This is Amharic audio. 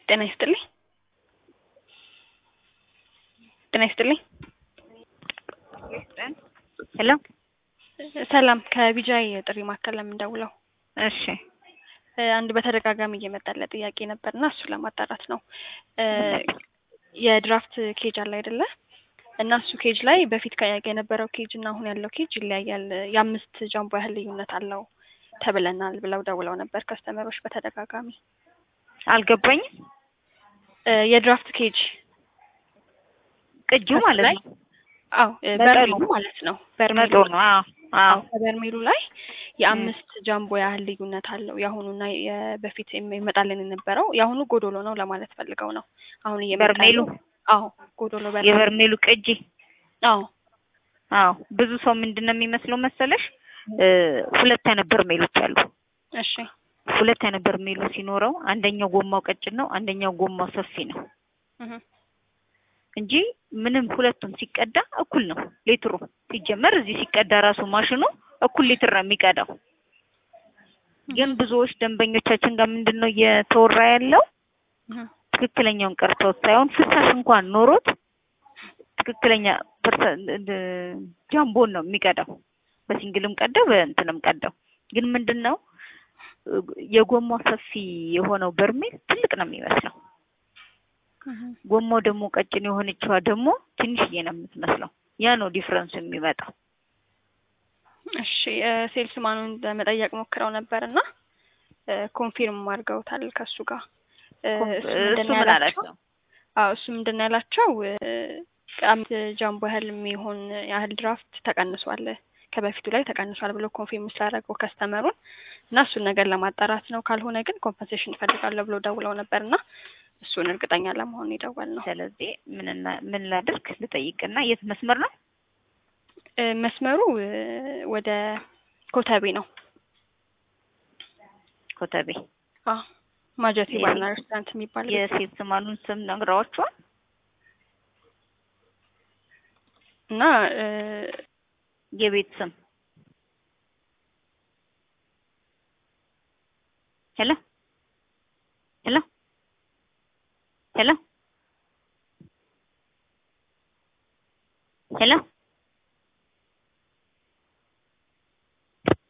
ጤና ይስጥልኝ። ጤና ይስጥልኝ። ሄሎ ሰላም ከቢጃይ ጥሪ ማዕከል ለምንደውለው እሺ አንድ በተደጋጋሚ እየመጣለ ጥያቄ ነበርና እሱን ለማጣራት ነው። የድራፍት ኬጅ አለ አይደለ? እና እሱ ኬጅ ላይ በፊት ከያገ የነበረው ኬጅ እና አሁን ያለው ኬጅ ይለያያል። የአምስት ጃምቦ ያህል ልዩነት አለው ተብለናል ብለው ደውለው ነበር ከስተመሮች በተደጋጋሚ። አልገባኝም። የድራፍት ኬጅ ቅጂው ማለት ነው። አዎ በርሜሉ ማለት ነው። በርሜሉ መቶ ነው። አዎ አዎ ከበርሜሉ ላይ የአምስት ጃምቦ ያህል ልዩነት አለው። የአሁኑና በፊት ይመጣልን የነበረው የአሁኑ ጎዶሎ ነው ለማለት ፈልገው ነው። አሁን እየመጣ በርሜሉ አዎ ጎዶሎ በርሜሉ የበርሜሉ ቅጂ አዎ አዎ ብዙ ሰው ምንድን ነው የሚመስለው መሰለሽ ሁለት አይነት በርሜሎች አሉ። እሺ ሁለት አይነት በርሜሉ ሲኖረው አንደኛው ጎማው ቀጭን ነው፣ አንደኛው ጎማው ሰፊ ነው እህ እንጂ ምንም ሁለቱም ሲቀዳ እኩል ነው ሌትሩ። ሲጀመር እዚህ ሲቀዳ ራሱ ማሽኑ እኩል ሊትር ነው የሚቀዳው። ግን ብዙዎች ደንበኞቻችን ጋር ምንድን ነው እየተወራ ያለው እህ ትክክለኛውን ቀርተውት ሳይሆን ፍሳሽ እንኳን ኖሮት ትክክለኛ ጃምቦን ነው የሚቀዳው። በሲንግልም ቀዳው በእንትንም ቀዳው። ግን ምንድን ነው የጎማው ሰፊ የሆነው በርሜል ትልቅ ነው የሚመስለው። ጎማው ደግሞ ቀጭን የሆነችዋ ደግሞ ትንሽዬ ነው የምትመስለው። ያ ነው ዲፍረንሱ የሚመጣው። እሺ ሴልስ ማኑን ለመጠየቅ ሞክረው ነበር እና ኮንፊርም አድርገውታል ከሱ ጋር እሱ ምን አላቸው? አዎ እሱ ምንድን ነው ያላቸው አምስት ጃምቦ ያህል የሚሆን ያህል ድራፍት ተቀንሷል ከበፊቱ ላይ ተቀንሷል ብሎ ኮንፊርም ስላደረገው ከስተመሩን እና እሱን ነገር ለማጣራት ነው። ካልሆነ ግን ኮምፐንሴሽን እፈልጋለሁ ብሎ ደውለው ነበር እና እሱን እርግጠኛ ለመሆን የደወል ነው። ስለዚህ ምን ምን ላድርግ ልጠይቅና የት መስመር ነው መስመሩ? ወደ ኮተቤ ነው። ኮተቤ አዎ ማጀቴ ባርና ሬስቶራንት የሚባል የሴት ስማኑን ስም ነግረዋቸዋል እና የቤት ስም ሄሎ ሄሎ ሄሎ ሄሎ